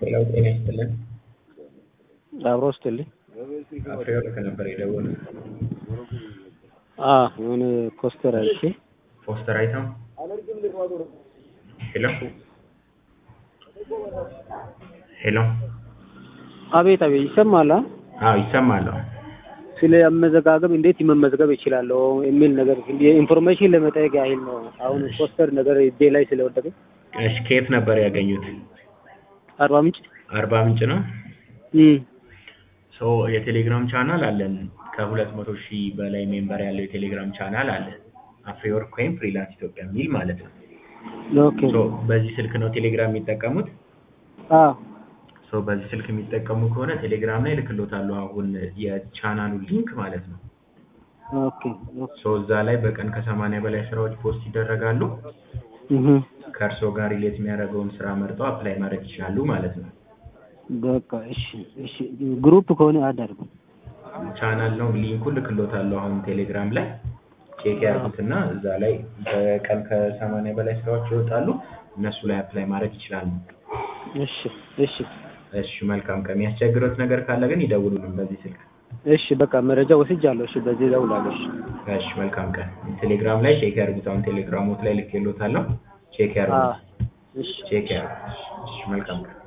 ሌላው ጤና ይስጥልን። አብሮ ስትልኝ አፍሬወርቅ ነበር የደወሉት። የሆነ ፖስተር አይቼ ፖስተር አይተው ሄሎ ሄሎ አቤት አቤት ይሰማል። አ? አዎ ይሰማል። አዎ። ስለ አመዘጋገብ እንዴት መመዝገብ ይችላለሁ የሚል ነገር ኢንፎርሜሽን ለመጠየቅ ያህል ነው። አሁን ፖስተር ነገር እጄ ላይ ስለወደቀ እሺ ከየት ነበር ያገኙት? አርባ ምንጭ አርባ ምንጭ ነው። እም፣ ሶ የቴሌግራም ቻናል አለን። ከሁለት መቶ ሺህ በላይ ሜምበር ያለው የቴሌግራም ቻናል አለን። አፍሪወርክ ወይም ፍሪላንስ ኢትዮጵያ የሚል ማለት ነው። ኦኬ ሶ በዚህ ስልክ ነው ቴሌግራም የሚጠቀሙት? አ ሶ በዚህ ስልክ የሚጠቀሙ ከሆነ ቴሌግራም ላይ ልክሎታለሁ አሁን የቻናሉ ሊንክ ማለት ነው። ኦኬ ኦኬ ሶ እዛ ላይ በቀን ከሰማንያ በላይ ስራዎች ፖስት ይደረጋሉ። እህ ከእርስዎ ጋር ሪሌት የሚያደርገውን ስራ መርጠው አፕላይ ማድረግ ይችላሉ ማለት ነው። በቃ እሺ እሺ ግሩፕ ከሆነ አዳርጉ ቻናል ነው ሊንኩን ልክሎታለሁ አሁን ቴሌግራም ላይ ቼክ ያድርጉትና እዛ ላይ በቀን ከሰማንያ በላይ ስራዎች ይወጣሉ። እነሱ ላይ አፕላይ ማድረግ ይችላሉ። እሺ እሺ እሺ መልካም ቀን። የሚያስቸግሮት ነገር ካለ ግን ይደውሉልን በዚህ ስልክ። እሺ በቃ መረጃ ወስጃለሁ። እሺ በዚህ እደውላለሁ። እሺ እሺ መልካም ቀን። ቴሌግራም ላይ ቼክ ያድርጉት። አሁን ቴሌግራሞት ላይ ልኬሎታለሁ። ቼክ አ ያድርጉት። እሺ ቼክ ያድርጉት። እሺ መልካም ቀን።